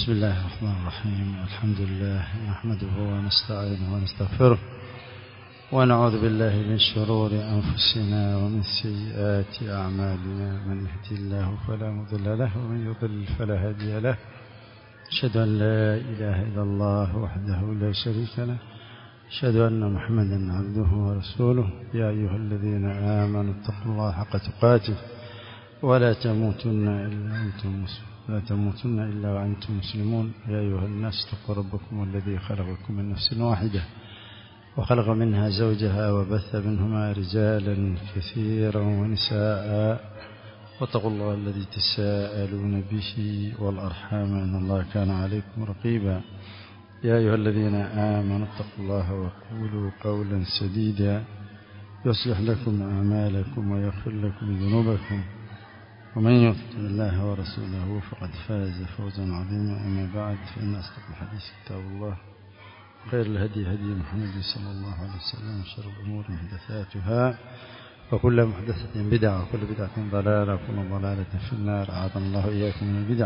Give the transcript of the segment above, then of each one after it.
بسم الله الرحمن الرحيم الحمد لله نحمده ونستعينه ونستغفره ونعوذ بالله من شرور أنفسنا ومن سيئات أعمالنا من يهدي الله فلا مضل له ومن يضلل فلا هادي له أشهد أن لا إله إلا الله وحده لا شريك له أشهد أن محمدا عبده ورسوله يا أيها الذين آمنوا اتقوا الله حق تقاته ولا تموتن إلا أنتم مسلمون لا تموتن إلا وأنتم مسلمون يا أيها الناس اتقوا ربكم الذي خلقكم من نفس واحدة وخلق منها زوجها وبث منهما رجالا كثيرا ونساء واتقوا الله الذي تساءلون به والأرحام أن الله كان عليكم رقيبا يا أيها الذين آمنوا اتقوا الله وقولوا قولا سديدا يصلح لكم أعمالكم ويغفر لكم ذنوبكم ومن يطع الله ورسوله فقد فاز فوزا عظيما أما بعد فإن أصدق الحديث كتاب الله خير الهدي هدي محمد صلى الله عليه وسلم وشر الأمور محدثاتها وكل محدثة بدعة وكل بدعة ضلالة وكل ضلالة في النار أعاذنا الله إياكم من البدع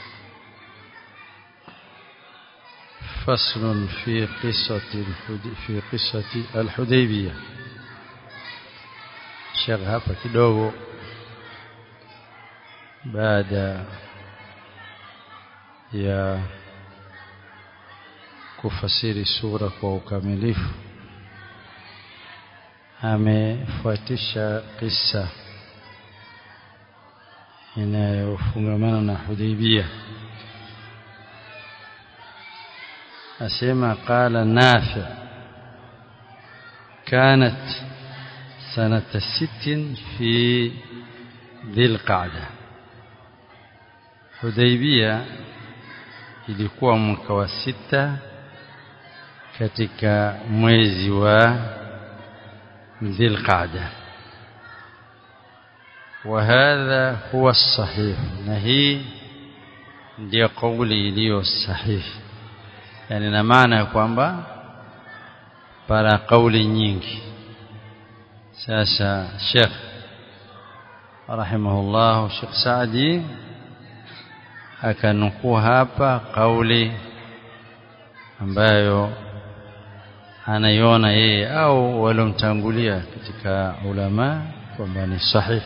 فصل في قصة في قصة الحديبية Sheikh hapa kidogo baada ya kufasiri sura kwa ukamilifu amefuatisha kisa inayofungamana na Hudaybiyah asema qala nafi كانت سنة ست في ذي القعدة Hudaybiyah ilikuwa mwaka wa sita katika mwezi wa Dhulqa'da وهذا هو الصحيح na hii ndio kauli iliyo sahihi yani na maana ya kwamba para kauli nyingi sasa Sheikh rahimahullah Sheikh Saadi akanukuu hapa kauli ambayo anaiona yeye au waliomtangulia katika ulama kwamba ni sahihi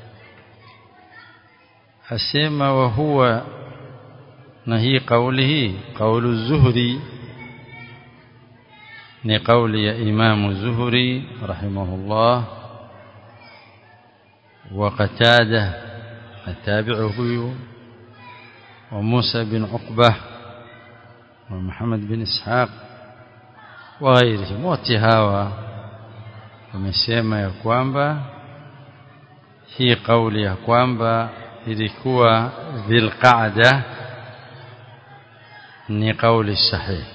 asema wa huwa na hii kauli hii kaulu zuhri ni kauli ya imamu zuhri rahimahullah wa qatada atabi'u huyu وموسى بن عقبة ومحمد بن إسحاق وغيرهم wote hawa wamesema ya kwamba hii kauli ya kwamba ilikuwa dhilqaada ni kauli sahihi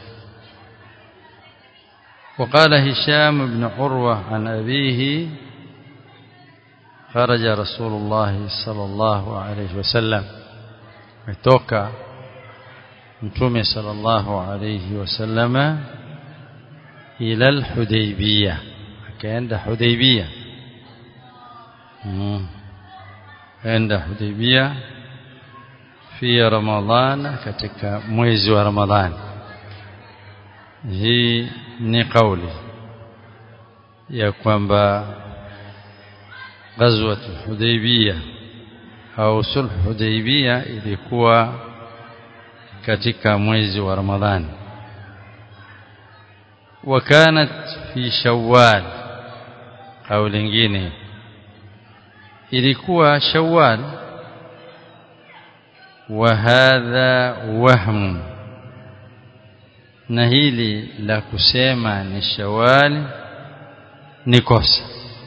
وقال هشام بن عروة عن أبيه خرج رسول الله صلى الله عليه وسلم metoka mtume sallallahu alayhi wasallama ila al-Hudaybiyah akaenda Hudaybiyah enda Hudaybiyah fi Ramadhan katika mwezi wa Ramadhan hii ni kauli ya kwamba ghazwat Hudaybiyah au sulh Hudaybiyah ilikuwa katika mwezi wa Ramadhani wakanat fi Shawwal au lingine ilikuwa Shawwal wa hadha wahm na hili la kusema ni Shawwal ni kosa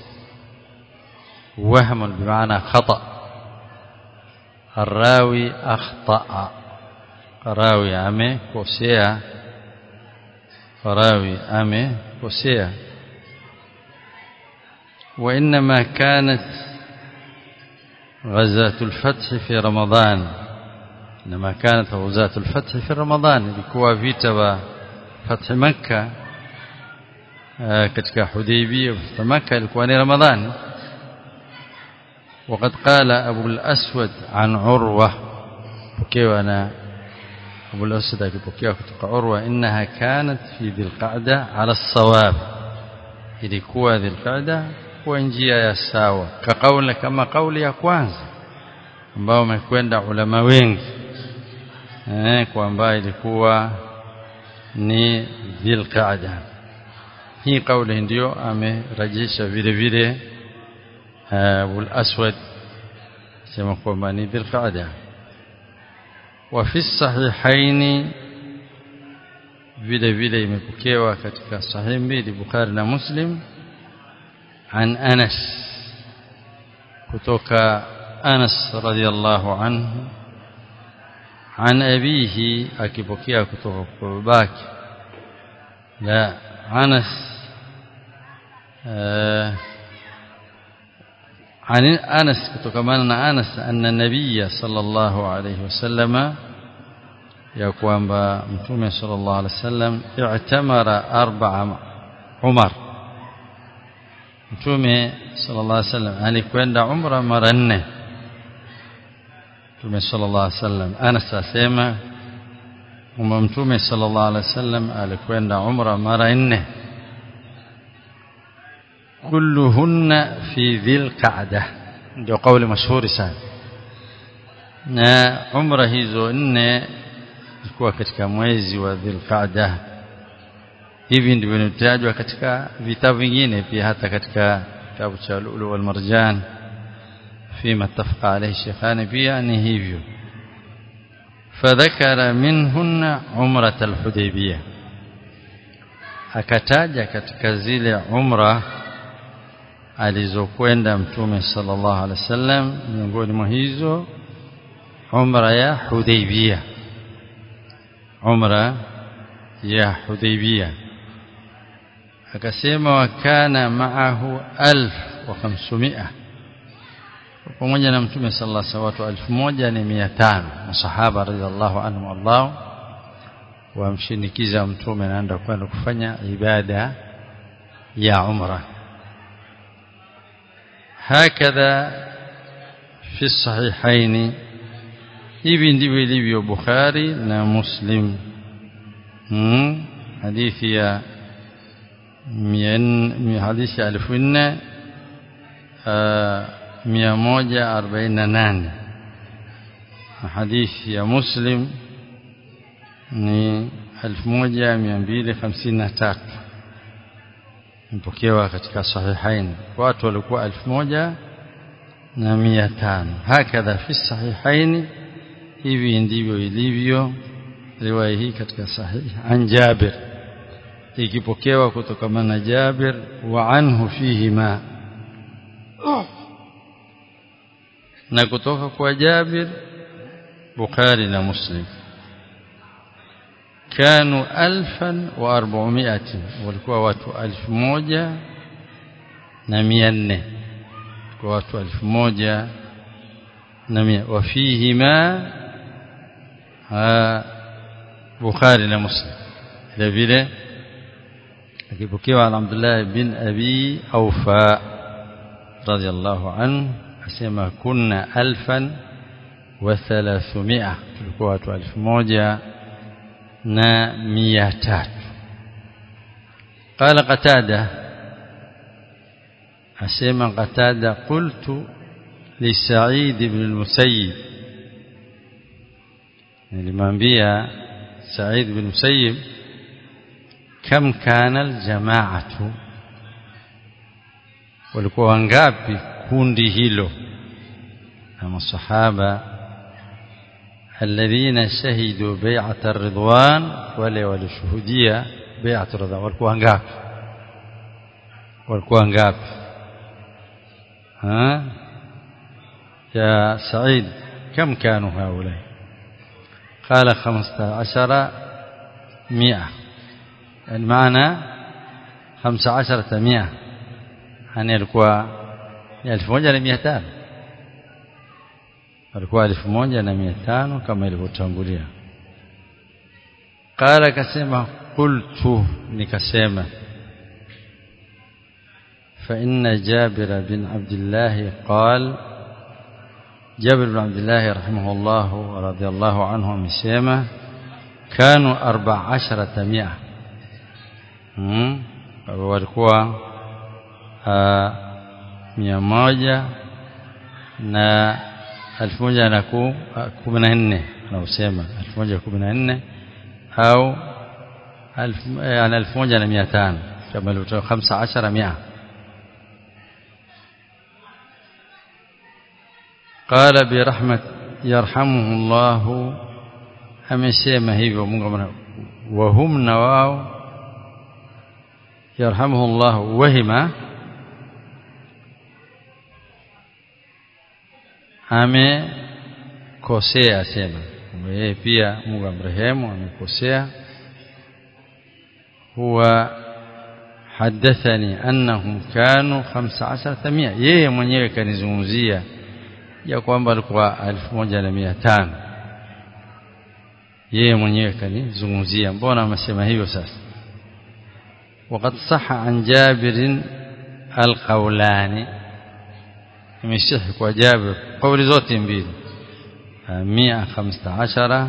wahm bimaana khata' الراوي أخطأ راوي أمي كوسيا راوي أمي كوسيا وإنما كانت غزاة الفتح في رمضان إنما كانت غزاة الفتح في رمضان لكوا فيتا فتح مكة katika Hudaybiyah فتح مكة ilikuwa ni Ramadhani وقد قال أبو الأسود عن عروة وكيوانا Abu al-Asad akipokea kutoka Urwa innaha kanat fi dhilqa'da ala sawab ilikuwa dhilqa'da kwa njia ya sawa kakaula kama kauli ya kwanza ambao umekwenda ulama wengi eh kwamba ilikuwa ni dhilqa'da hii kauli ndio amerejesha vile vile Abu al-Aswad sema kwamba ni dhilqa'da وفي الصحيحين vile vile imepokewa katika sahih mbili Bukhari na Muslim an Anas kutoka Anas radhiallahu anhu an abihi akipokea kutoka kwa babake la Anas عن أنس كتكمان أنس أن النبي صلى الله عليه وسلم يقوم بمتومة صلى الله عليه وسلم اعتمر أربع عمر متومة صلى الله عليه وسلم يعني كوين عمر مرنة متومة صلى الله عليه وسلم أنس أسيما ومتومة صلى الله عليه وسلم alikwenda umra mara nne kulluhunna fi dhil qa'da ndio kauli mashuhuri sana na umra hizo nne zilikuwa katika mwezi wa dhil qa'da hivi ndivyo vinatajwa katika vitabu vingine pia hata katika kitabu cha lulu wal marjan فيما اتفق عليه الشيخان pia ni hivyo فذكر منهن عمرة الحديبية akataja katika zile umra alizokwenda mtume sallallahu alaihi wasallam miongoni mwa hizo umra ya Hudaybiyah umra ya Hudaybiyah akasema wakana ma'ahu 1500 pamoja na mtume sallallahu alaihi wasallam watu 1500 masahaba radhiallahu anhum Allah wamshinikiza mtume naenda kwenda kufanya ibada ya umra هكذا في الصحيحين hivi ndivyo ilivyo Bukhari na Muslim hmm? hadithi ya hadithi ya elfu nne mia moja arobaini na nane hadithi ya Muslim ni elfu moja mia mbili hamsini na tatu mpokewa katika sahihain watu walikuwa elfu moja na mia tano hakadha fi sahihaini hivi ndivyo ilivyo riwaya hii katika sahih an Jabir ikipokewa kutokana na Jabir wa anhu fihi ma na kutoka kwa Jabir Bukhari na Muslim كانوا ألفا وأربعمائة walikuwa watu elfu moja na mia nne kwa watu elfu moja na mia wafihima Bukhari na Muslim vile vile akipokewa na Abdullah bin Abi Aufa radiyallahu anhu asema kunna alfan wa thalathumia tulikuwa watu elfu moja na mia tatu قال قتادة أسمع قتادة قلت لسعيد بن المسيب لمنبيا سعيد بن المسيب كم كان الجماعة walikuwa wangapi kundi hilo na masahaba alladhina shahidu bai'at ar-ridwan wale walishuhudia bai'at ar-ridwan walikuwa wangapi walikuwa wangapi ha ya Said كم كانوا هؤلاء قال 15 مئة المعنى 15 مئة يعني alikuwa 1500 alikuwa 1500 kama ilivyotangulia قال akasema qultu nikasema فإن جابر بن عبد الله قال جابر بن عبد الله رحمه الله ورضي الله عنه amesema kanu 14 mia hmm? walikuwa mia moja na elfu moja na kumi na nne anausema elfu moja kumi na nne au ana elfu moja na mia tano kama ilivyotoka hamsa ashara mia قال برحمة يرحمه الله amesema hivyo Mungu wahum na wao yarhamuhu Allah wahima amekosea asema yeye pia Mungu amrehemu amekosea huwa hadathani annahum kanu 15 mia yeye mwenyewe kanizungumzia ya kwamba alikuwa 1500 yeye mwenyewe kanizungumzia mbona amesema hivyo sasa وقد صح عن جابر القولان يمشيح وجابر قول zote mbili 115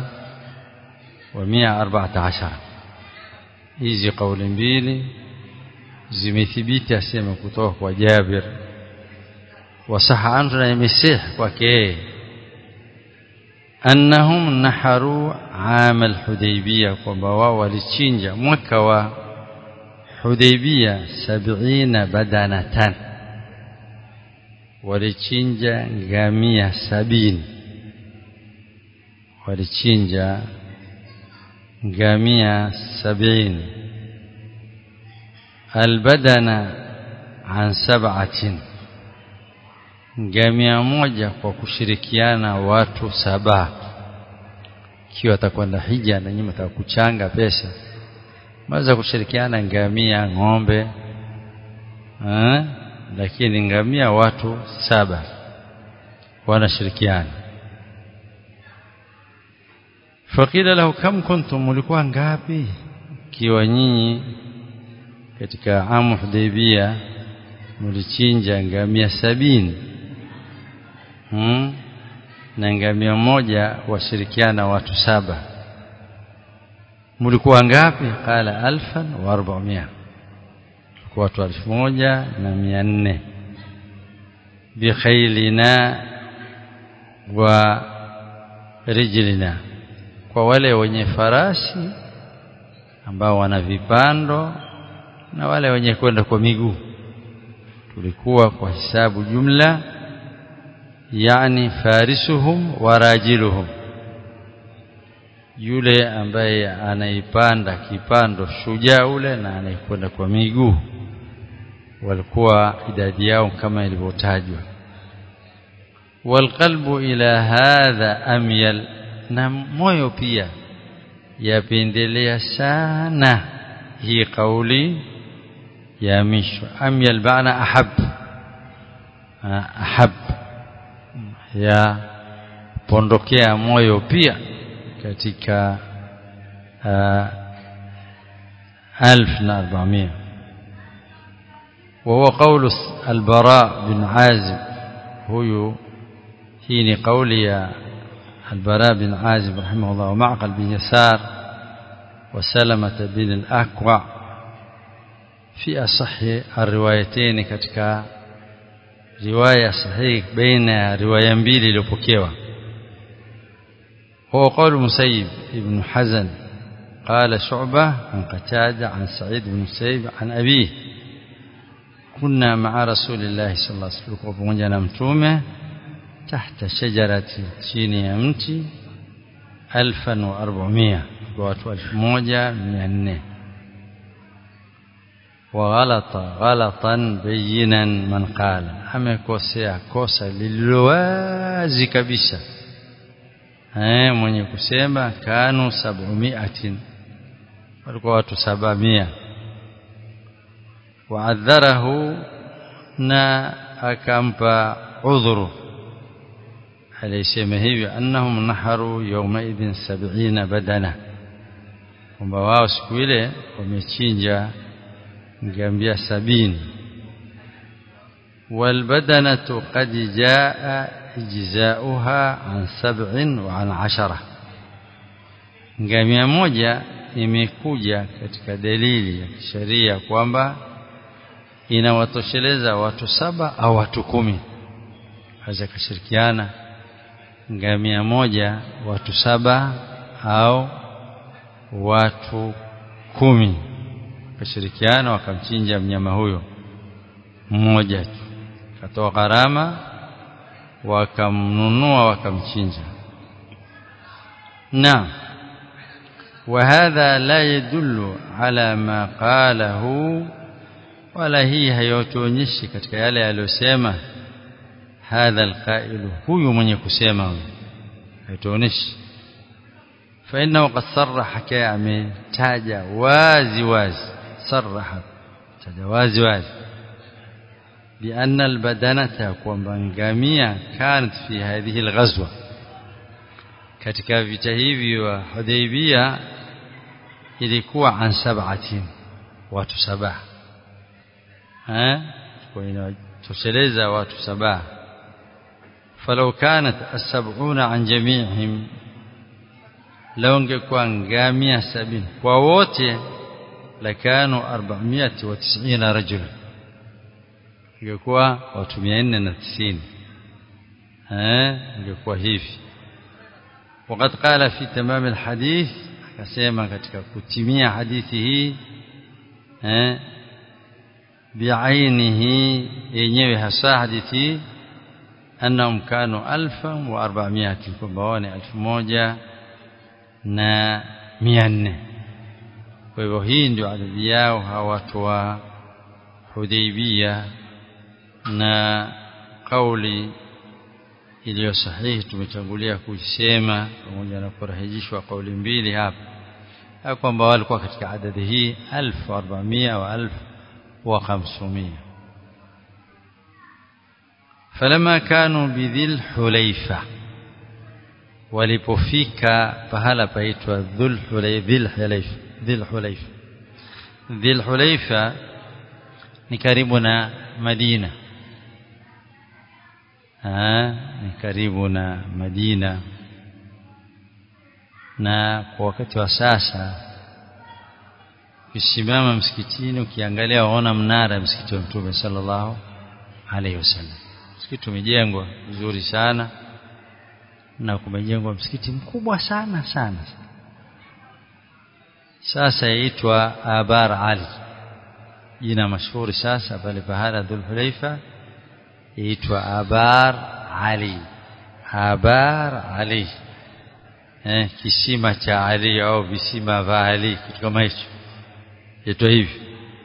و114 hizi kauli mbili zimethibiti asema kutoka kwa Jabir wasaha anhu na imesih kwake annahum naharu aam al-hudaybiyah kwamba wao walichinja mwaka wa hudaybiyah 70 badanatan walichinja ngamia sabini walichinja ngamia sabini albadana an sab'atin ngamia moja kwa kushirikiana watu saba ikiwa atakwenda hija na nyinyi mtakuchanga pesa maweza kushirikiana ngamia ng'ombe eh? lakini ngamia watu saba wanashirikiana fakila lahu kam kuntum mulikuwa ngapi kiwa nyinyi katika amu hudaibia mulichinja ngamia sabini hmm? na ngamia moja washirikiana watu saba mulikuwa ngapi qala alfan wa arba'mia kwa watu elfu moja na mia nne bikhailina wa rijlina kwa wale wenye farasi ambao wana vipando na wale wenye kwenda kwa miguu tulikuwa kwa hisabu jumla yani farisuhum wa rajiluhum yule ambaye anaipanda kipando shujaa ule na anayekwenda kwa miguu walikuwa idadi yao kama ilivyotajwa walqalbu ila hadha amyal na moyo pia yapendelea sana hii kauli ya mishwa amyal baana ahab ahab ya pondokea moyo pia katika ألف أربعمائة وهو قول البراء بن عازب هو حين قولي البراء بن عازب رحمه الله ومعقل بن يسار وسلمة بن الأكوع في أصح الروايتين كتك رواية صحيح بين رواية mbili iliyopokewa هو قول مسيب ابن حزن قال شعبة عن قتادة عن سعيد بن مسيب عن أبيه كنا مع رسول الله صلى الله عليه وسلم pamoja na mtume تحت شجرة chini ya mti 1400 kwa watu 1400 وغلط غلطا بينا من قال amekosea kosa lililowazi kabisa eh mwenye kusema kanu sab'umiatin walikuwa watu sabamia waadharahu na akampa udhuru alisema hivyo annahum naharu yawmaidhin 70 badana kwamba wao siku ile wamechinja ngamia sabini والبدنة قد جاء إجزاؤها عن سبع وعن عشرة ngamia moja imekuja katika dalili ya kisheria kwamba inawatosheleza watu saba au watu kumi waweza kushirikiana ngamia moja watu saba au watu kumi wakashirikiana wakamchinja mnyama huyo mmoja tu katoa gharama wakamnunua wakamchinja na وهذا لا يدل على ما قاله wala hii hayotuonyeshi katika yale aliyosema hadha alqailu huyu mwenye kusema huyu haituonyeshi fa innahu qad sarraha kaya ametaja wazi wazi sarraha taja wazi wazi بأن البدنة kwamba ngamia kanat fi hadhihi alghazwa katika vita hivi wa Hudaybiyah ilikuwa an sab'atin watu saba eh kwa inatosheleza watu saba falau kanat as-sab'una an jami'ihim law ingekuwa ngamia sabini kwa wote lakanu 490 rajula ingekuwa watu 490 eh ingekuwa hivi وقد قال في تمام الحديث akasema katika kutimia hadithi hii eh biainihi yenyewe hasa hadithi annahum kanu 1400 kwamba wao ni 1000 na 400 kwa hivyo hii ndio adadi yao hawa watu wa Hudaybiyah na kauli iliyo sahihi tumetangulia kuisema pamoja na kurahijishwa kauli mbili hapa kwamba walikuwa katika adadi hii 1400 wa 1500 فلما كانوا بذل حليفة walipofika pahala paitwa dhul hulayfa dhil hulayfa dhil hulayfa ni karibu na Madina ni karibu na Madina na kwa wakati wa sasa ukisimama msikitini ukiangalia waona mnara msikiti wa Mtume sallallahu alaihi wasallam msikiti umejengwa vizuri sana na kumejengwa msikiti mkubwa sana sana sasa yaitwa Abar Ali jina mashuhuri sasa pale pahala Dhulhulaifa yaitwa Abar Ali Abar Ali eh kisima cha Ali au visima vya Ali kitu kama hicho yaitwa hivi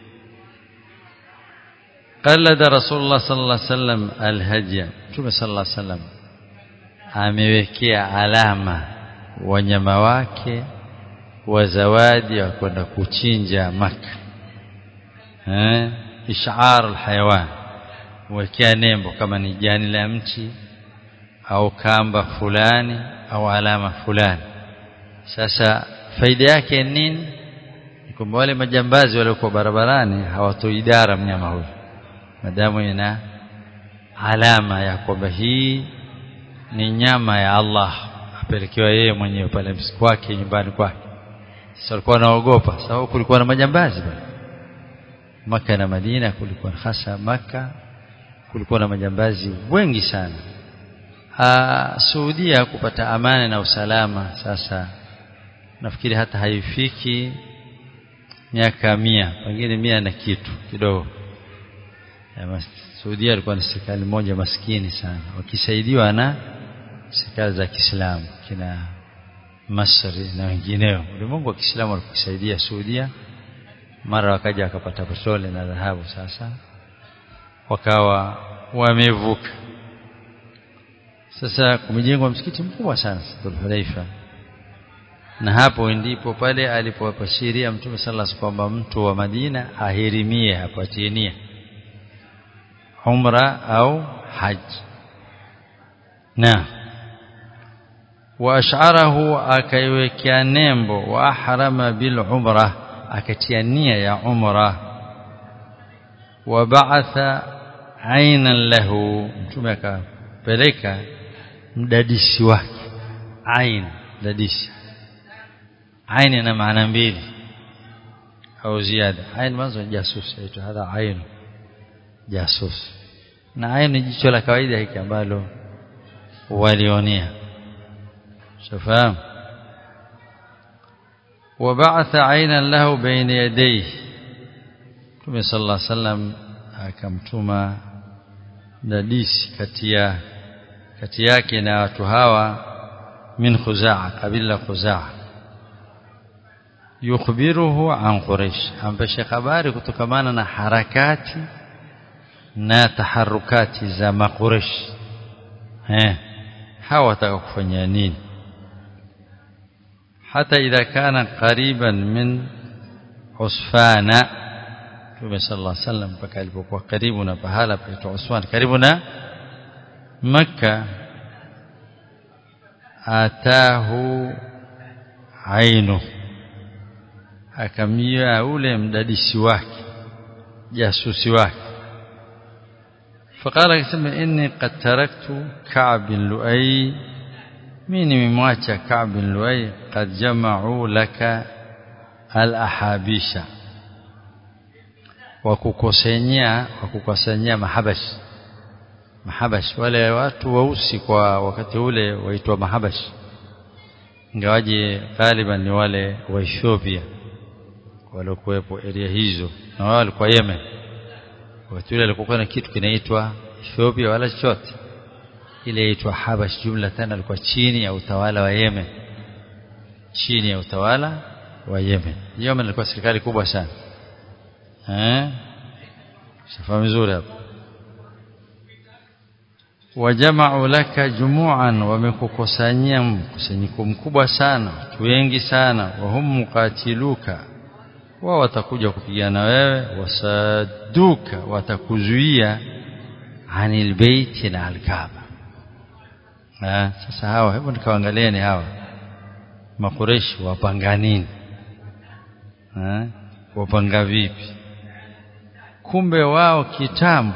قلد رسول الله صلى الله عليه وسلم الهدي Mtume صلى الله عليه وسلم amewekea alama wanyama wake wa zawadi wa kwenda kuchinja maka eh ishar alhayawan wekea nembo kama ni jani la mti au kamba fulani au alama fulani sasa faida yake nini kwamba wale majambazi waliokuwa barabarani hawatoidara mnyama huyo madamu ina alama ya kwamba hii ni nyama ya Allah apelekewa yeye mwenyewe pale kwake nyumbani kwake sasa walikuwa wanaogopa sababu kulikuwa na majambazi bwana maka na Madina kulikuwa hasa maka kulikuwa na majambazi wengi sana Aa, Saudia kupata amani na usalama sasa nafikiri hata haifiki miaka mia pengine mia na kitu kidogo Saudia ilikuwa ni serikali moja maskini sana wakisaidiwa na serikali za Kiislamu kina Masri na wengineo ulimwengu wa Kiislamu walikisaidia Saudia mara wakaja wakapata petroli na dhahabu sasa wakawa wamevuka sasa kumejengwa msikiti mkubwa sana Dhulhulaifa na hapo ndipo pale alipowapashiria Mtume sallallahu alaihi kwamba mtu wa Madina ahirimie apatie nia umra au haji na waasharahu akaiwekea nembo wa ahrama bil umra akatia nia ya umra wa ba'atha ainan lahu mtume akapeleka mdadisi wake ain dadisi aini na maana mbili au ziada aini mwanzo jasus aitwa hadha ainu jasus na ainu jicho la kawaida hiki ambalo walionea shafahamu وبعث عينا له بين يديه Mtume صلى الله عليه وسلم akamtuma dadisi kati ya kati yake na watu hawa min Khuzaa kabila Khuzaa yukhbiruhu an Quraysh ampesha habari kutokamana na harakati na taharukati za maquresh eh hawa wataka kufanya nini hata idha kana qariban min usfana Mtume sallallahu alaihi wasallam mpaka alipokuwa karibu na pahala paitwa Usman karibu na Makka atahu ainu akamjia ule mdadisi wake jasusi wake فقال akasema inni qad taraktu Ka'b bin Lu'ay mimi nimemwacha Ka'b bin Lu'ay qad jama'u laka al-ahabisha wakukusanyia wakukusanyia mahabash mahabash wale watu weusi kwa wakati ule waitwa mahabash ingawaje galiban ni wale wa Ethiopia waliokuwepo area hizo na wao walikuwa Yemen wakati ule alikuwa na kitu kinaitwa Ethiopia wala chochote ile inaitwa Habash jumla tena alikuwa chini ya utawala wa Yemen chini ya utawala wa Yemen Yemen ilikuwa serikali kubwa sana eh shafahamu vizuri hapo wajama'u laka jumu'an wamekukusanyia mkusanyiko mkubwa sana watu wengi sana wa hum muqatiluka wao watakuja kupigana wewe wasaduka watakuzuia anil baiti na alkaaba ah sasa hawa hebu nikawaangalieni hawa makureshi wapanga nini ah wapanga vipi kumbe wao kitambo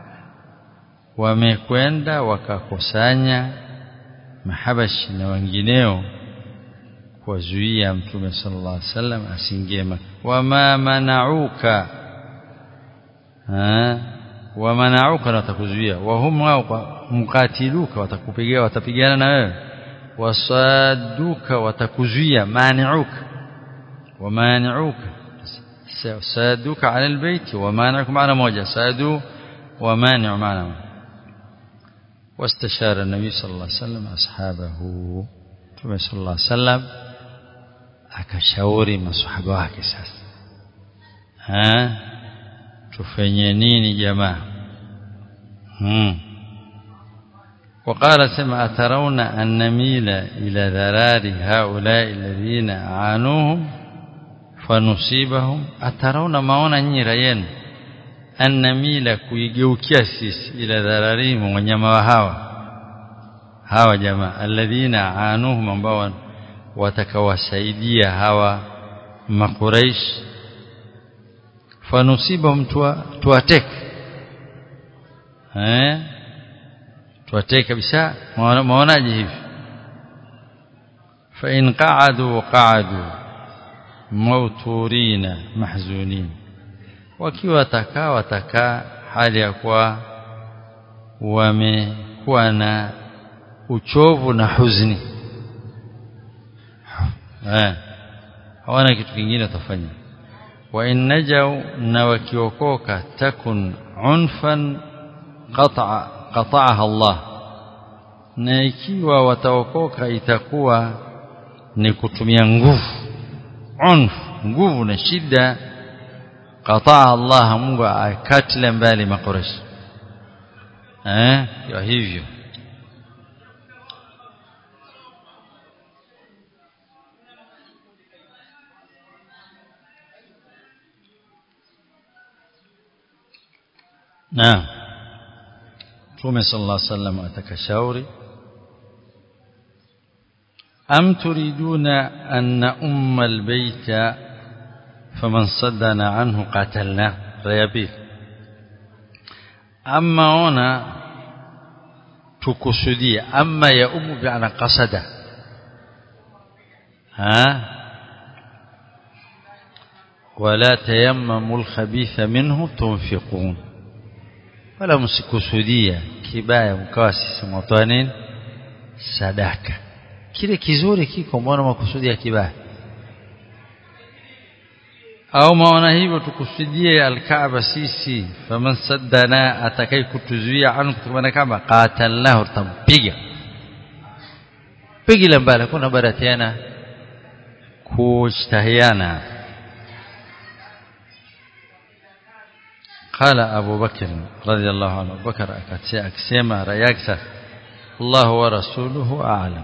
wamekwenda wakakusanya mahabashi na wengineo kuwazuia mtume sallallahu alaihi wasallam asiingie wama manauka wa manauka na watakuzuia wa hum wao mkatiluka watakupigia watapigana na wewe wasaduka watakuzuia maniuka wa maniuka saduka ala albayt wa maniuka maana moja sadu wa mani'u maana moja واستشار النبي صلى الله عليه وسلم أصحابه Mtume صلى الله عليه وسلم akashauri maswahaba wake sasa ha tufanye nini jamaa hmm وقال سمع أترون أن نميل إلى ذرار هؤلاء الذين عانوهم فنصيبهم أترون maona nyinyi rayenu annamila kuigeukia sisi ila dhararihim wanyama wa hawa hawa jamaa alladhina anuhum ambao watakawasaidia hawa makuraish fanusibahum tuwateke eh tuwateke kabisa maonaje hivi fa in qa'adu qa'adu mauturina mahzunin wakiwa watakaa watakaa hali ya kuwa wamekuwa na uchovu na huzuni eh hawana kitu kingine watafanya wa in najau na wakiokoka takun unfan qata'a qata'aha Allah na ikiwa wataokoka itakuwa ni kutumia nguvu unf nguvu na shida qataa Allah Mungu akatile mbali makoreshi eh kwa hivyo Naam Mtume sallallahu alaihi wasallam atakashauri am turiduna anna umma albayta فمن صدنا عنه قاتلناه ريابيل أما هنا تكسدية أما يؤم بأن قصد ها wala tayammamu alkhabitha minhu tunfiqun wala msikusudia kibaya mkawa sisi mwatoa nini sadaka kile kizuri kiko mbona makusudia kibaya au maona hivyo tukusudie alkaaba sisi faman saddana atakai kutuzuia anu kutokana kama qatalnahu tampiga pigile mbali kuna bara tena kustahiana قال أبو بكر رضي الله عنه أبو بكر أكسيما رياكسا الله ورسوله أعلم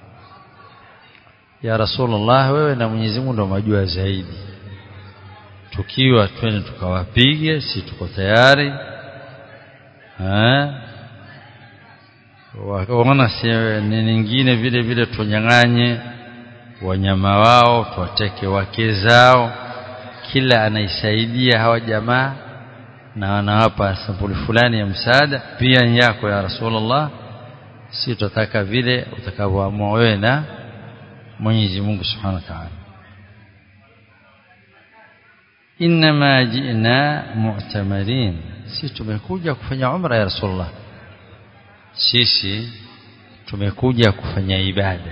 يا رسول الله wewe na Mwenyezi Mungu ndio majua zaidi tukiwa twende tukawapige si tuko tayari eh waona si ni nyingine vile vile tunyang'anye wanyama wao tuwateke wake zao kila anaisaidia hawa jamaa na wanawapa sampuli fulani ya msaada pia yako ya Rasulullah si tutataka vile utakavyoamua wewe na Mwenyezi Mungu Subhanahu wa Ta'ala inma ji'na mu'tamarin sisi tumekuja kufanya umra ya Rasulullah sisi tumekuja kufanya ibada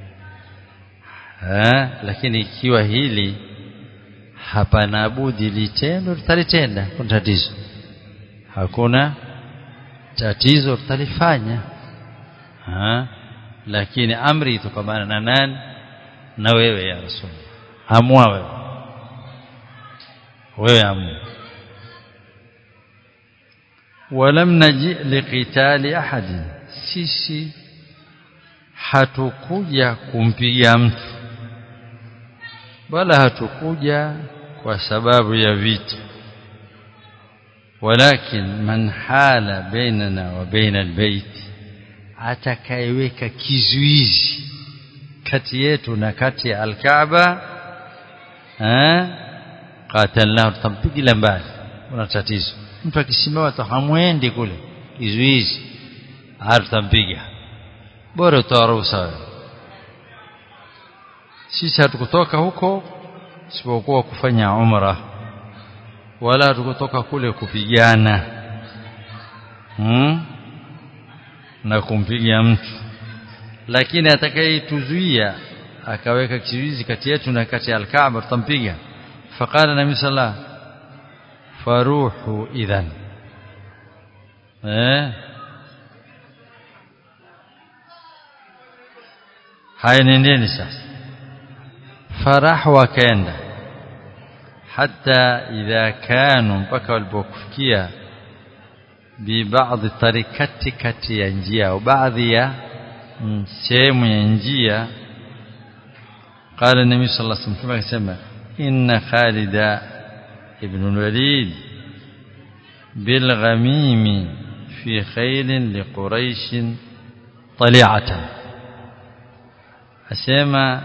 ha, lakini ikiwa hili hapana budi litendo tutalitenda kuna tatizo hakuna tatizo tutalifanya ha, lakini amri itokamana na nani na wewe ya rasul amua wewe wewe amua ولم نجئ لقتال احد sisi hatukuja kumpiga mtu wala hatukuja kwa sababu ya vita walakin man hala bainana wa baina albayt atakayeweka kizuizi kati yetu na kati ya alkaaba eh qatalnahu tutampiga mbali una tatizo mtu akisimama tahamwendi kule kizuizi tutampiga bora utoa ruhusa sisi hatukutoka huko isipokuwa kufanya umra wala hatukutoka kule kupigana hmm? na kumpiga mtu lakini atakayetuzuia akaweka kizuizi kati yetu na kati ya alkaaba tutampiga faqala nabii sallallahu faruhu idhan eh haya nendeni sasa farahu wakaenda hata idha kanu mpaka walipokufikia bibaadhi tarikati kati ya njia au baadhi ya sehemu ya njia قال النبي صلى الله عليه وسلم كما كما إن خالد ابن الوليد بالغميم في خيل لقريش طليعة أسمى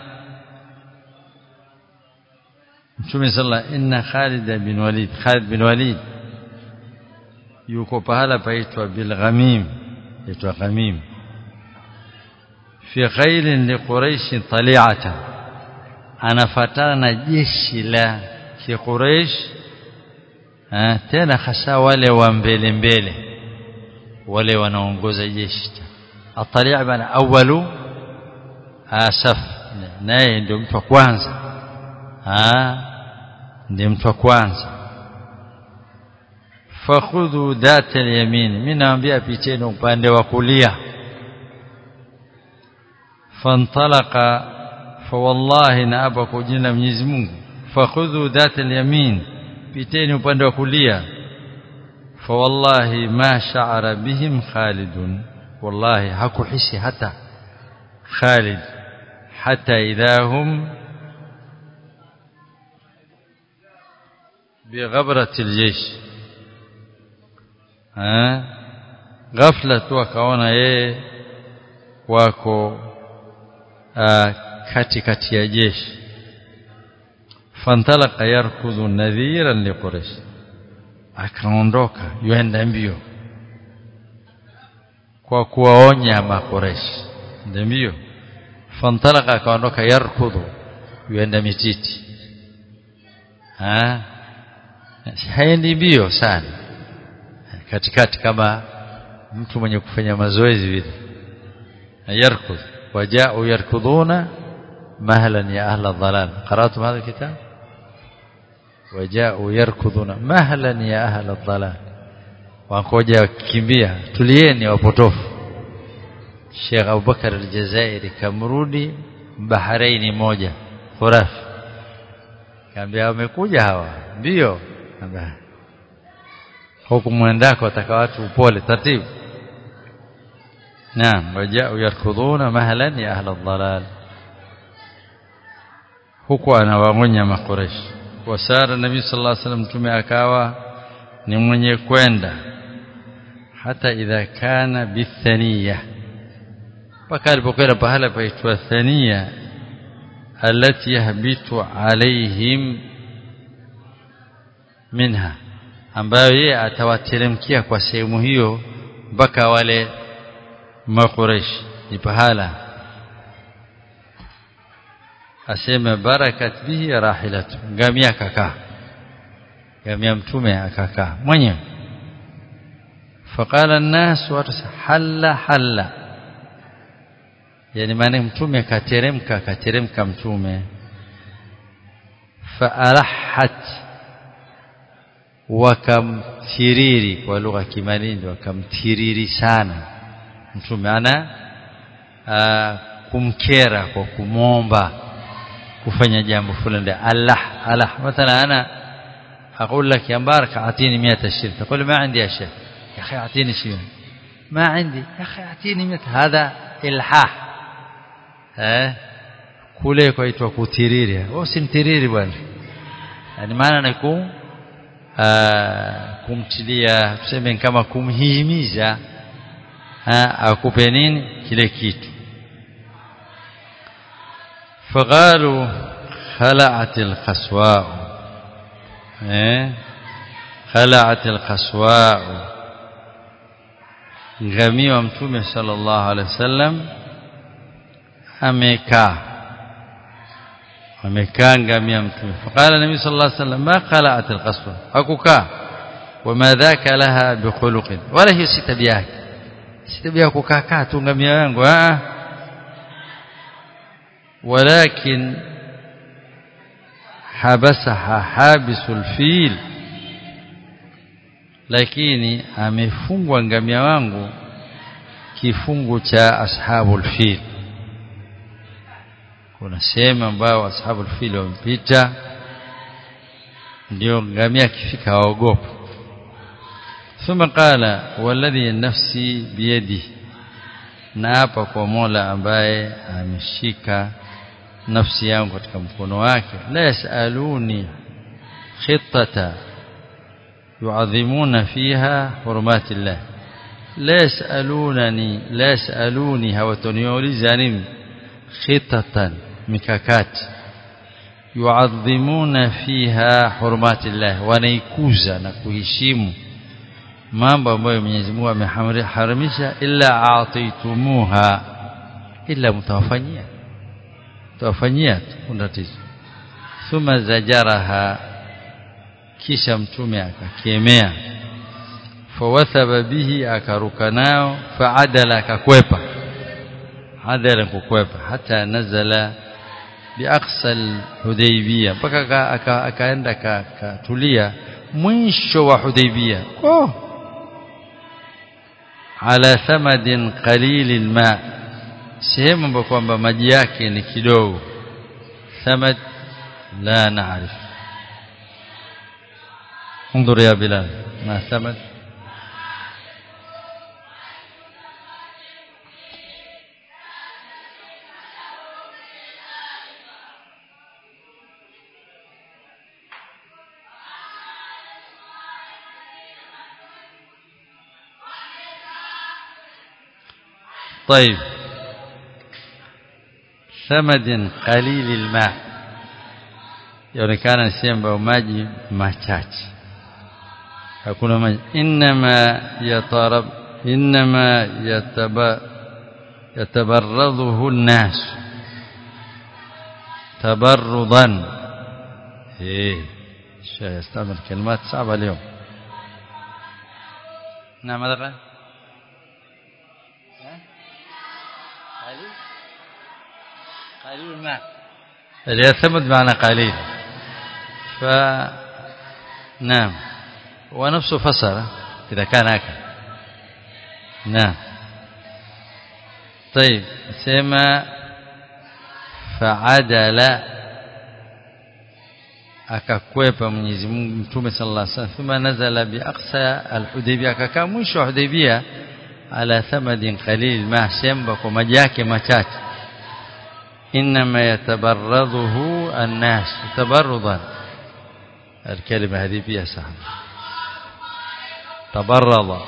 Mtume sala inna Khalid bin Walid Khalid bin Walid yuko pahala paitwa bil Ghamim yaitwa Ghamim fi khailin li Quraish tali'atan anafatana na jeshi la Quraish tena hasa wale wa mbele mbele wale wanaongoza jeshi atali' bana awalu asaf naye ndio mtu wa kwanza ndiye mtu wa kwanza fakhudhu data yamin mimi naambia picheni upande wa kulia fantalaqa fawallahi na hapa kwa jina la Mwenyezi Mungu fakhudhu data yamin piteni upande wa kulia fawallahi ma sha'ara bihim khalidun wallahi hakuhisi hata Khalid hata idahum بغبرة الجيش ها ghafla tu akaona yeye wako kati kati ya jeshi fantalaka yarkudhu nadhiran liquraish akaondoka yuenda mbio kwa kuwaonya makoresh ndio mbio fantalaka akaondoka yarkudhu yuenda mititi ha haendi mbio sana katikati kama mtu mwenye kufanya mazoezi vile yarkud wajao yarkuduna mahlan ya ahla dhalal qara'tum hadha alkitab wajao yarkuduna mahlan ya ahla dhalal wangoja kimbia tulieni wapotofu Sheikh Abubakar al-Jazairi kamrudi Bahrain moja khurafi kaambia wamekuja hawa ndio kaambia huku mwendako ataka watu upole taratibu naam wajao yarkuduna mahlan ya ahla dhalal huku anawaonya makureshi wasara nabii sallallahu alaihi wasallam mtume akawa ni mwenye kwenda hata idha kana bithaniya mpaka alipokwenda pahala paitwa thania alati yahbitu alaihim minha ambayo yeye atawateremkia kwa sehemu hiyo mpaka wale makureshi ni pahala asema barakat bihi rahilatu ngamia akakaa ngamia mtume akakaa mwenyewe faqala an-nas halla halla yani maana mtume akateremka akateremka mtume faalahat wakamtiriri kwa lugha kimalindi wakamtiriri sana mtume ana kumkera kwa kumomba kufanya jambo fulani Allah Allah مثلا انا اقول لك يا مبارك اعطيني 100 شيء تقول ما عندي يا شيخ يا اخي اعطيني شيء ما عندي يا اخي اعطيني 100 هذا الحاح eh kule kwaitwa kutiriri wewe usimtiriri bwana yani maana ni ku kumtilia tuseme kama kumhimiza akupe nini kile kitu فقالوا خلعت القسواء eh خلعت القسواء ngamia wa mtume sallallahu alaihi wasallam amekaa amekaa ngamia mtume faqala nabii sallallahu alaihi wasallam ma khala'at alqaswa hakukaa wama dhaka laha bikhuluqin wala hiyo si tabia yake si tabia kukaa kaa tu ngamia yangu ah ولكن حبسها حابس الفيل lakini amefungwa ngamia wangu kifungu cha ashabul fil kuna sehemu ambao ashabul fil wamepita ndio ngamia akifika waogopa thumma qala walladhi nafsi biyadihi na hapa kwa Mola ambaye ameshika nafsi yangu katika mkono wake la yasaluni khittata yuadhimuna fiha hurumati llah la yasalunani la yasaluni hawatoniuliza nini khitatan mikakati yuadhimuna fiha hurumati llah wanaikuza na kuheshimu mambo ambayo Mwenyezi Mungu ameharamisha illa aatitumuha illa mtawafanyia mtawafanyia tatizo thumma zajaraha kisha mtume akakemea fawathaba bihi akaruka nao faadala akakwepa adala kukwepa hata nazala biaqsa alhudaybiyah mpaka akaenda akatulia mwisho wa hudaybiyah oh ala thamadin qalilil ma sehemu ambapo kwamba maji yake ni kidogo thamad la naarif انظر يا بلال ما ثمد طيب ثمد قليل الماء yaonekana sehemu ambayo maji machache hakuna maji inma yatarab inma yataba yatabarradhu an-nas tabarrudan eh يستعمل كلمات صعبة اليوم نعم ماذا قال قليل قليل الماء اليثمد معنى قليل ف نعم ونفسه فسر إذا كان هكذا نعم طيب سما فعدل akakwepa Mwenyezi Mungu Mtume sallallahu alaihi wasallam thumma nazala bi aqsa al-Hudaybiyah akakaa mwisho wa Hudaybiyah ala thamadin qalil ma shamba kwa maji yake machache inma yatabarraduhu an-nas tabarrudan الكلمة هذه فيها سهم تبرد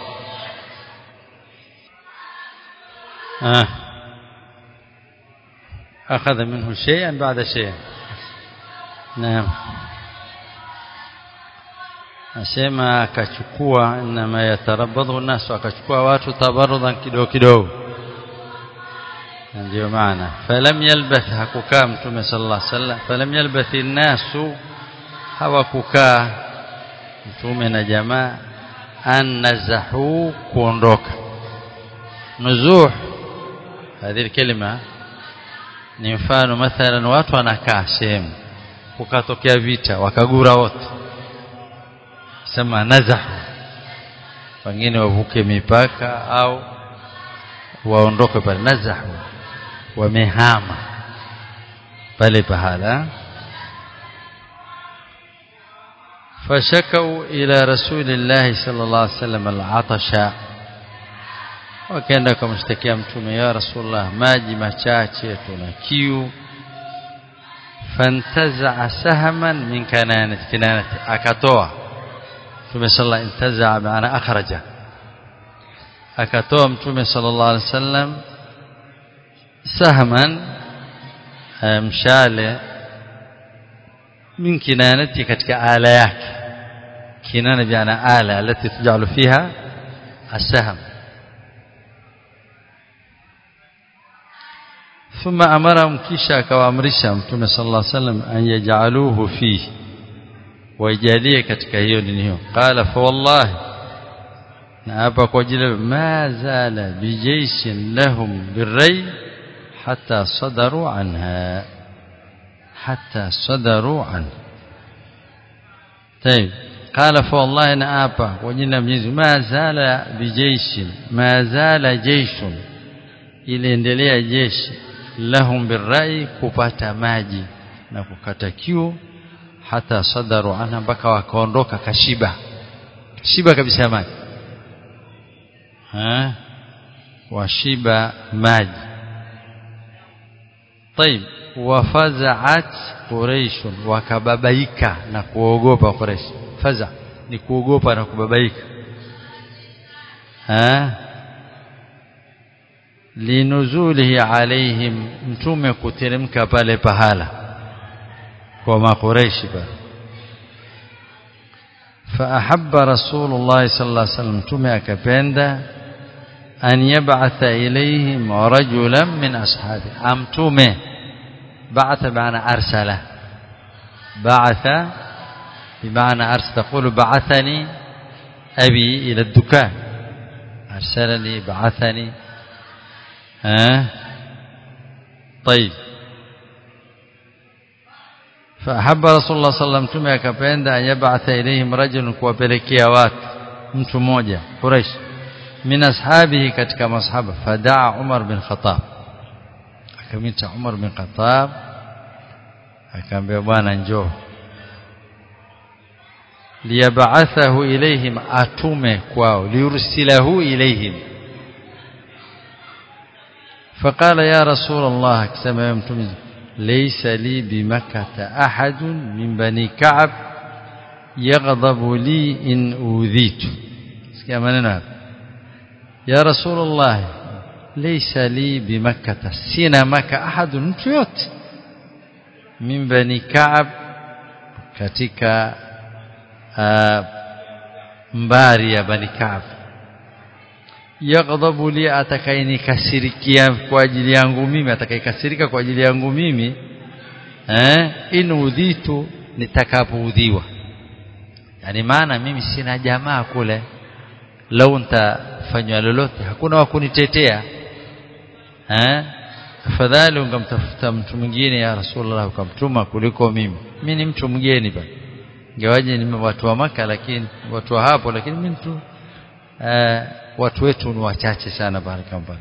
آه. أخذ منه شيئا بعد شيء نعم asema akachukua inma yatarabadhu nasu akachukua watu tabarrudan kidogo kidogo ndio maana falam yalbath hakukaa mtume sallallahu alaihi wasallam falam yalbath nasu hawakukaa mtume na jamaa annazahu kuondoka nuzuh hadhi kalima ni mfano mathalan watu wanakaa sehemu kukatokea vita wakagura wote sema nazahu wengine wavuke mipaka au waondoke pale nazahu wamehama pale pahala فشكوا إلى رسول الله صلى الله عليه وسلم العطش wakaenda kumshtakia mtume ya rasulullah maji machache tuna kiu fantaza sahman min kananati kinanati akatoa mtume sallallahu intaza maana akhraja akatoa mtume sallallahu alaihi wasallam sahman mshale من كنانته كتك آلات كنانة بمعنى آلة التي تجعل فيها السهم ثم أمرهم كيشا كوامرشا متوم صلى الله عليه وسلم أن يجعلوه فيه ويجاليه كتك هيو قال فوالله نأبا قجل ما زال بجيش لهم بالري حتى صدروا عنها حتى صدروا عنه طيب قال فوالله انا ابا وجنا mwenyezi ما زال بجيش ما زال جيش iliendelea jeshi lahum birrai kupata maji na kukata kiu hata sadaru anha mpaka wakaondoka kashiba kashiba kabisa maji ha washiba maji طيب wafazaat quraish wakababaika na kuogopa quraish faza ni kuogopa na kubabaika ha linuzulihi alaihim mtume kuteremka pale pahala kwa maqureishi pale فأحب رسول الله صلى الله عليه وسلم متومه akapenda an yab'atha ilayhim rajulan min ashabi amtume بعث بمعنى أرسل بعث بمعنى أرسل تقول بعثني أبي إلى الدكان أرسلني بعثني ها طيب فأحب رسول الله صلى الله عليه وسلم akapenda an yab'atha ilayhim rajulun kuwapelekea watu mtu mmoja Quraysh min ashabihi katika masahaba fadaa Umar bin Khattab akamwita Umar bin Khattab akamwambia bwana njoo liyab'athahu ilayhim atume kwao liursilahu ilayhim فقال يا رسول الله كما يمتمز ليس لي بمكة أحد من بني كعب يغضب لي إن أوذيت كما يا رسول الله ليس لي بمكة سين مكة أحد نتيوت من بني كعب katika uh, mbari ya bani Kaab yaghdhabu li atakayenikasirikia kwa ajili yangu mimi atakayekasirika kwa ajili yangu mimi eh in udhitu nitakapoudhiwa yani maana mimi sina jamaa kule lau nitafanywa lolote hakuna wa kunitetea eh afadhali ungamtafuta mtu mwingine ya rasulullah ukamtuma kuliko mimi mimi ni mtu mgeni bana ingawaje ni watu wa maka lakini watu wa hapo lakini mimi mtu eh, watu wetu ni wachache sana barakallahu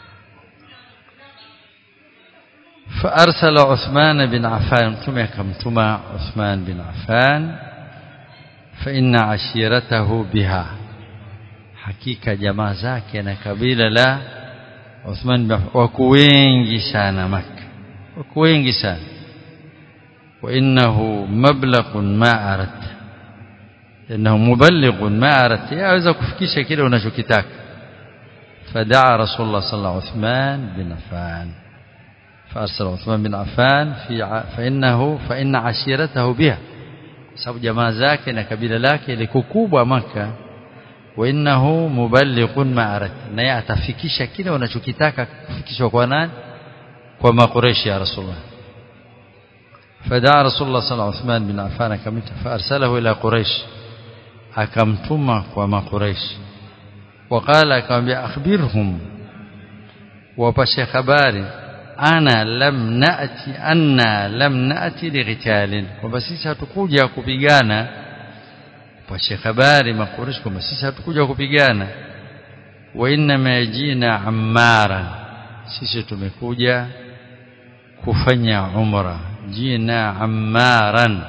فأرسل عثمان بن عفان متوم كمتوما عثمان بن عفان فإن عشيرته بها حقيقة جماعة zake na kabila la Uthman bin wako wengi sana Makka wako wengi sana wa innahu mablagh ma arat innahu muballigh ma arat yaweza kufikisha kile unachokitaka fadaa rasulullah sallallahu alaihi wasallam bin Affan فأرسل عثمان بن عفان في فإنه فإن عشيرته بها sababu jamaa zake na kabila lake liko kubwa maka wa innahu muballighun ma'arat naye atafikisha kile unachokitaka kufikishwa kwa nani kwa makureshi ya rasulullah fadaa rasulullah sallallahu alaihi wasallam bin affan akamita faarsalahu ila quraish akamtuma kwa makureshi وقال akamwambia akhbirhum wapashe habari ana lam naati anna lam naati lighitalin kwamba sisi hatukuja kupigana pashe habari makureshi kwamba sisi hatukuja kupigana wa inma yajina ammara sisi tumekuja kufanya umra jina ammaran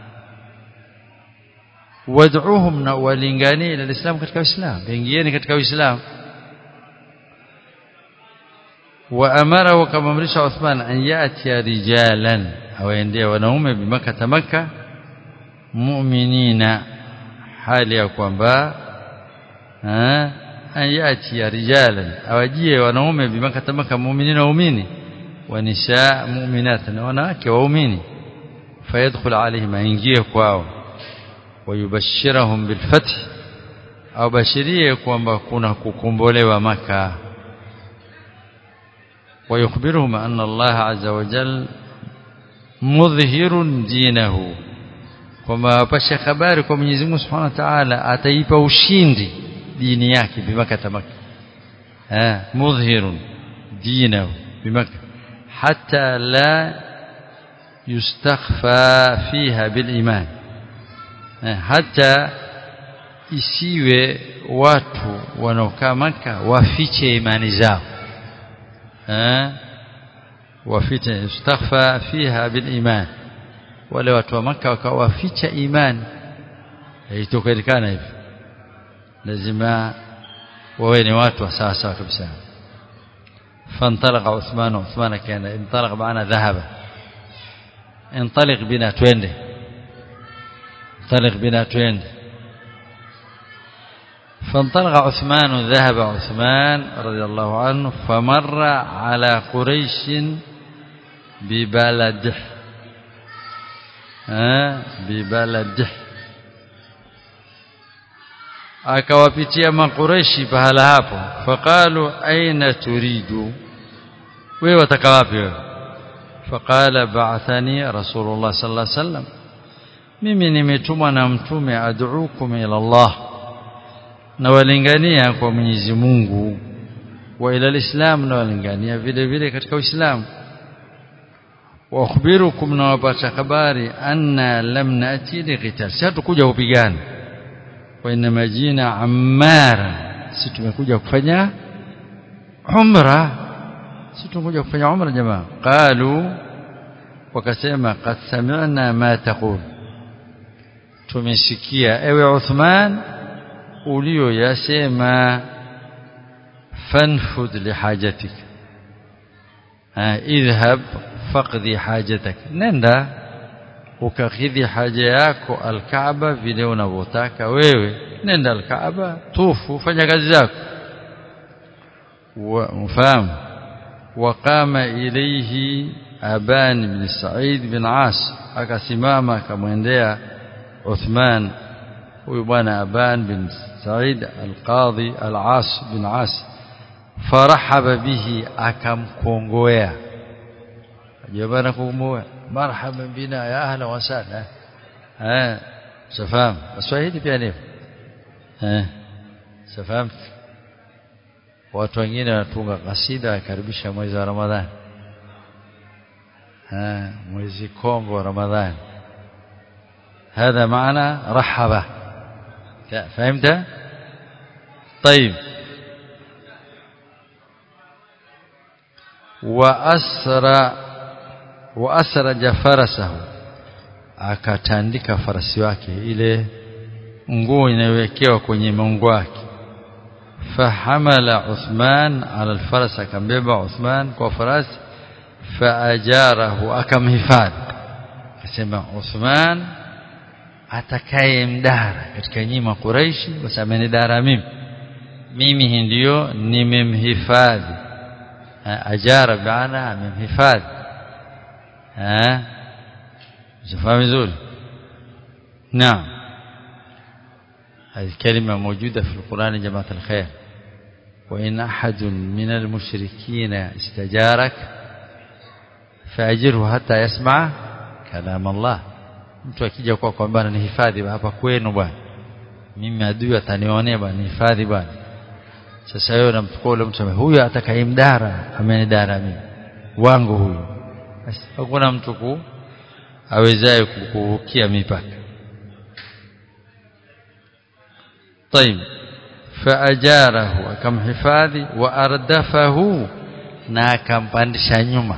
wad'uhum na walingani ila alislam katika uislamu ingieni katika uislamu وأمره وكما امرش عثمان أن يأتي رجالا أو يندي ونوم بمكة مكة مؤمنين حال يكون با أن يأتي رجالا أو يجي ونوم بمكة مكة مؤمنين ومؤمنين ونساء مؤمنات وناك وأميني فيدخل عليهم ينجيه كواو ويبشرهم بالفتح أو بشريه كوان كنا كوكمبولي مكة ويخبرهم أن الله عز وجل مظهر دينه kwamba wapashe habari kwa Mwenyezi Mungu Subhanahu wa Ta'ala ataipa ushindi dini yake bimakata maka eh mudhhirun dinahu bimaka hatta la yustakhfa fiha bil iman hata isiwe watu wanaokaa maka wafiche imani zao وفتن يستخفى فيها بالإيمان wale watu wa maka wakawaficha imani haitokelikana hivi lazima wawe ni watu wa sawa sawa kabisa فانطلق عثمان عثمان كان انطلق معنا ذهب انطلق بنا توينده انطلق بنا توينده فانطلق عثمان ذهب عثمان رضي الله عنه فمر على قريش ببلده ها ببلده akawapitia makureshi pahala hapo faqalu aina turidu wewe wataka wapi wewe faqala ba'athani rasulullah sallallahu alaihi wasallam mimi nimetumwa na mtume ad'ukum ila Allah na walingania kwa Mwenyezi Mungu wa ila alislam na walingania vile vile katika Uislamu wa akhbirukum na wapata habari anna lam nati liqital si hatukuja kupigana wa inma jina ammara si tumekuja kufanya umra si tumekuja kufanya umra jamaa qalu wakasema qad sami'na ma taqul tumesikia ewe Uthman uliyoyasema fanfud lihajatik idhhab faqdi hajatak nenda ukakidhi haja yako alkaaba vile unavyotaka wewe nenda alkaaba tufu fanya kazi zako mfahamu waqama ilayhi aban bin sa'id bin as akasimama akamwendea Uthman huyu bwana aban bin سعيد القاضي العاص بن عاص فرحب به akamkongoea ajabana kumoa marhaban bina ya ahla wa sahla eh safahamu Waswahili pia ni eh safahamu watu wengine wanatunga kasida wakaribisha mwezi wa Ramadhani eh mwezi kombo wa Ramadhani هذا معنى رحبه فهمت طيب وأسرى وأسرج فرسه akatandika farasi wake ile nguo inayowekewa kwenye mungu wake fahamala Uthman ala alfaras akambeba Uthman kwa farasi faajarahu akamhifadhi akasema Uthman atakaye mdara katika nyima Quraishi kwa sababu amenidara mimi mimi ndio nimemhifadhi ajara baana amemhifadhi eh شوفها vizuri نعم هذه الكلمة موجودة في القرآن جماعة الخير وإن أحد من المشركين استجارك فأجره حتى يسمع كلام الله mtu akija kwa kwamba ni hifadhi hapa kwenu bwana mimi adui atanionea bwana hifadhi bwana sasa wewe unamchukua ule mtu huyu atakayemdara amenidara mimi wangu huyu basi hakuna mtu ku awezaye kukuvukia mipaka طيب فاجاره akamhifadhi wa ardafahu na akampandisha nyuma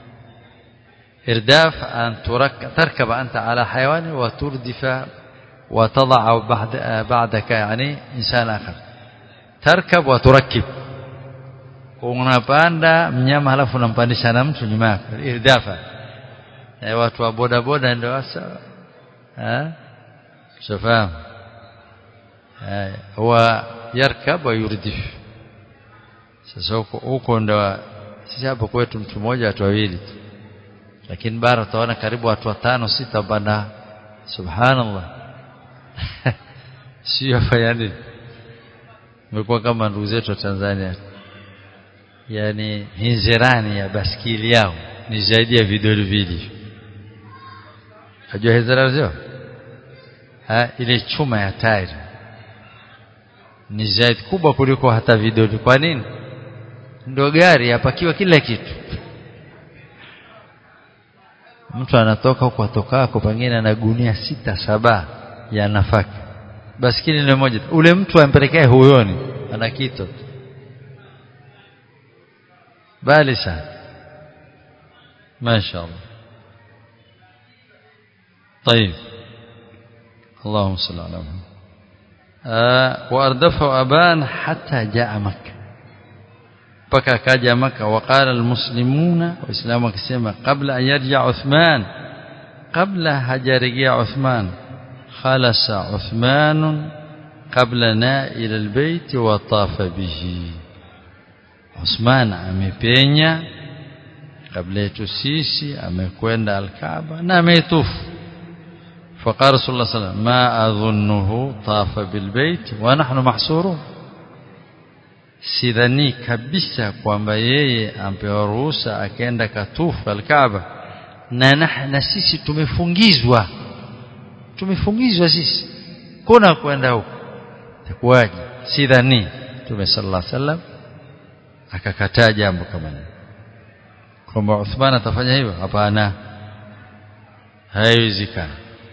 irdaf an tarkab anta ala hayawani wa turdifa wa tad'a ba'da ba'daka yani insan akhar tarkab wa turakkib unapanda mnyama halafu unampandisha na mtu nyuma yako irdafa e, watu wa boda boda ndio hasa eh shafahamu huwa yarkab wa yurdif sasa huko huko ndo sisi hapo kwetu mtu mmoja watu wawili lakini bara utaona karibu watu watano sita bana subhanallah sio afanya nini imekuwa kama ndugu zetu wa Tanzania yani hinzirani ya baskili yao ni zaidi ya vidole vili Unajua hizara zio? Ha, ile chuma ya tairi ni zaidi kubwa kuliko hata vidole. Kwa nini? Ndio gari yapakiwa kila kitu. Mtu anatoka huko atokako pengine na gunia sita saba ya nafaka. Baskili ni moja. Ule mtu ampelekee huyoni ana kitu. Bali sana. Mashaallah. طيب اللهم صل على محمد آه واردفه ابان حتى جاء مكه mpaka akaja maka waqala almuslimuna waislamu wakisema kabla an yarja uthman kabla hajarejea uthman khalasa uthman qablana ila albayt wa tafa bihi uthman amepenya kabla yetu sisi amekwenda alkaaba na ametufu فقال رسول الله صلى الله عليه وسلم ما أظنه طاف بالبيت ونحن محصورون sidhani kabisa kwamba yeye ampewa ruhusa akaenda katufu alkaaba na, na, na sisi tumefungizwa tumefungizwa sisi kuna kwenda huko itakuwaje sidhani tume sallallahu alaihi wasallam akakataa jambo kama hilo kwamba Uthman atafanya hivyo hapana haiwezekani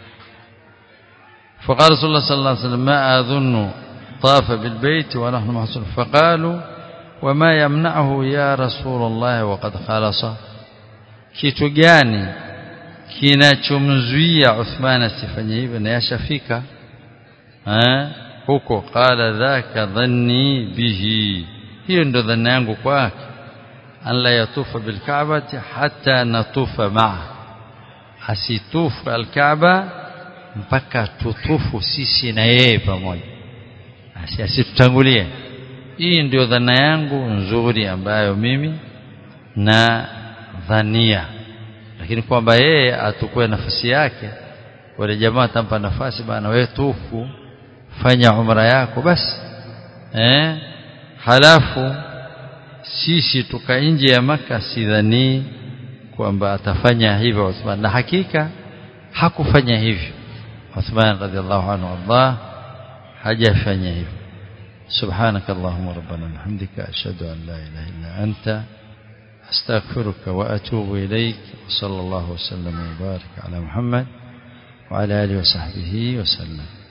فقال رسول الله صلى الله عليه وسلم ما أظن طاف بالبيت ونحن محصور فقالوا وما يمنعه يا رسول الله وقد خلص kitu gani kinachomzuia Uthman asifanye hivyo na yashafika eh huko qala dhaka dhanni bihi hiyo ndo dhana yangu kwake an la yatufa bilkaabati hatta natufa maa asitufu alkaaba mpaka tutufu sisi na yeye pamoja asitutangulie hii ndio dhana yangu nzuri ambayo mimi na dhania lakini kwamba yeye atukue nafasi yake wale jamaa atampa nafasi bana wewe tufu fanya umra yako basi eh halafu sisi tuka nje ya maka sidhani kwamba atafanya hivyo Uthman na hakika hakufanya hivyo Uthman radhiallahu anhu Allah hajafanya hivyo سبحانك اللهم ربنا وبحمدك أشهد أن لا إله إلا أنت أستغفرك وأتوب إليك وصلى الله وسلم وبارك على محمد وعلى آله وصحبه وسلم